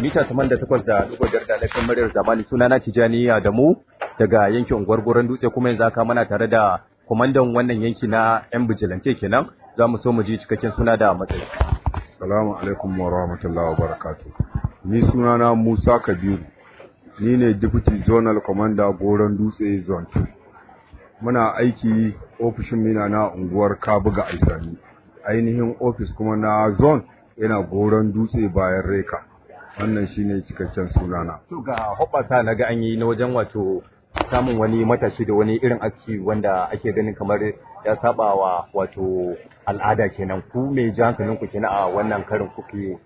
mita 88 da dubu biyar da laifin muryar zamani suna na Tijani Adamu daga yankin unguwar Goron Dutse kuma yanzu haka muna tare da kwamandan wannan yanki na yan bijilante kenan za mu so mu ji cikakken suna da matsayi. Salamu alaikum wa rahmatullahi wa barakatu. Ni sunana Musa Kabiru. Ni ne Deputy Zonal Commander Goron Dutse Zone 2. Muna aiki ofishin mina na unguwar Kabuga Aisani. Ainihin ofis kuma na zone yana Goron Dutse bayan Reka. Wannan shine cikakken sunana. To ga hoɓɓasa na ga an yi na wajen wato samun wani matashi da wani irin aski wanda ake ganin kamar ya saba wa wato al'ada kenan ku me ji hankalin ku kenan a wannan karin kuke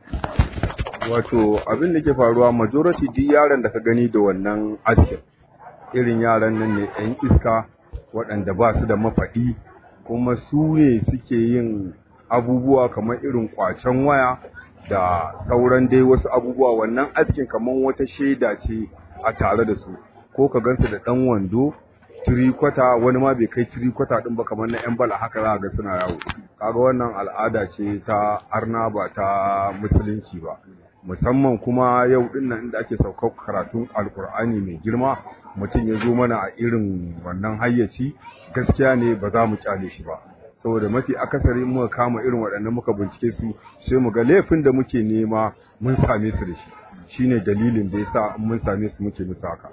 Wato abin da ke faruwa majority duk yaran da ka gani da wannan askin irin yaran nan ne yan iska waɗanda ba su da mafaɗi kuma su ne suke yin abubuwa kamar irin kwacen waya da sauran dai wasu abubuwa wannan askin kamar wata shaida ce a tare da su ko ka gansu da ɗan wando tirikwata wani ma bai kai tirikwata ɗin ba kamar na yan bala haka za ga suna yawo kaga wannan al'ada ce ta arna ba ta musulunci ba musamman kuma yau din nan inda ake saukar karatun alkur'ani mai girma mutum ya zo mana a irin wannan hayyaci gaskiya ne ba za mu kyale shi ba saboda mafi akasari muka kama irin waɗannan muka bincike su sai mu ga laifin da muke nema mun same su da shi shine dalilin da yasa mun same su muke musu haka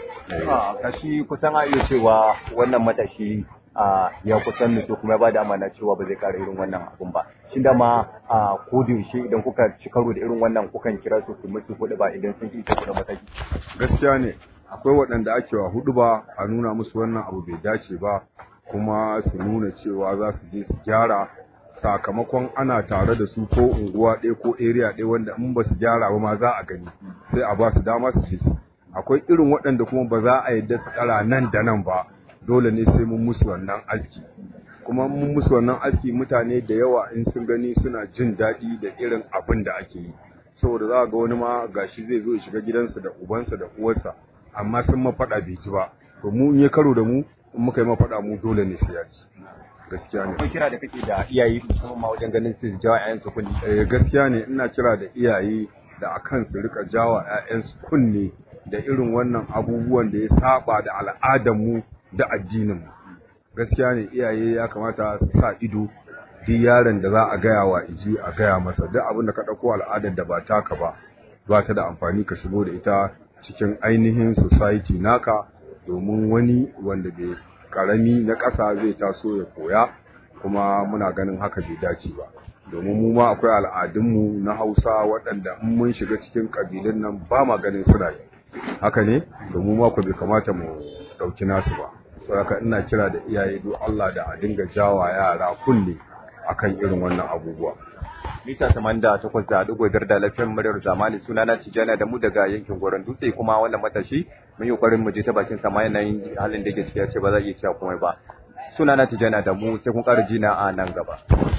kashi kusan a iya cewa wannan matashi ya kusan nutsu kuma ya ba da amana cewa ba zai kara irin wannan abun ba shin da ma a yaushe idan kuka ci karo da irin wannan kukan kira su ku musu kuɗi ba idan sun ki da mataki gaskiya ne akwai waɗanda ake wa hudu ba a nuna musu wannan abu bai dace ba kuma su nuna cewa za su je su gyara sakamakon ana tare da su ko unguwa ɗaya ko area ɗaya wanda in ba su gyara ba ma za a gani sai a ba su dama su ce su akwai irin waɗanda kuma ba za a yadda su ƙara nan da nan ba dole ne sai mun musu wannan aski kuma mun musu wannan aski mutane da yawa in sun gani suna jin daɗi da irin abin da ake yi saboda za ga wani ma gashi zai zo ya shiga gidansa da ubansa da uwarsa amma sun mafaɗa bai ci ba to mu in ya karo da mu in muka yi mafaɗa mu dole ne sai ya ci gaskiya ne akwai kira da kake da iyaye musamman ma wajen ganin su jawa ƴaƴan su kunni eh gaskiya ne ina kira da iyaye da akan su rika jawa ƴaƴan su kunne da irin wannan abubuwan da ya saba da al'adar mu da addinin mu gaskiya ne iyaye ya kamata su sa ido duk yaron da za a gaya wa iji a gaya masa duk abin da ka ɗauko al'adar da ba taka ba ba ta da amfani ka shigo da ita cikin ainihin society naka domin wani wanda bai karami na ƙasa zai taso ya koya kuma muna ganin haka bai dace ba domin mu ma akwai al'adunmu na hausa waɗanda in mun shiga cikin ƙabilun nan ba ma ganin suna yi haka ne domin ma ku bai kamata mu ɗauki nasu ba saboda ina kira da iyaye do Allah da a dinga jawa yara kulle akan irin wannan abubuwa mita 88 da dugo biyar da lafiyar muryar zamani suna na Tijjana da mu daga yankin Goron Dutse kuma wannan matashi mun yi ƙoƙarin mu je ta bakin sama yanayin halin da yake ciki ya ce ba za a iya cewa komai ba suna na Tijjana da mu sai kun ƙara jina a nan gaba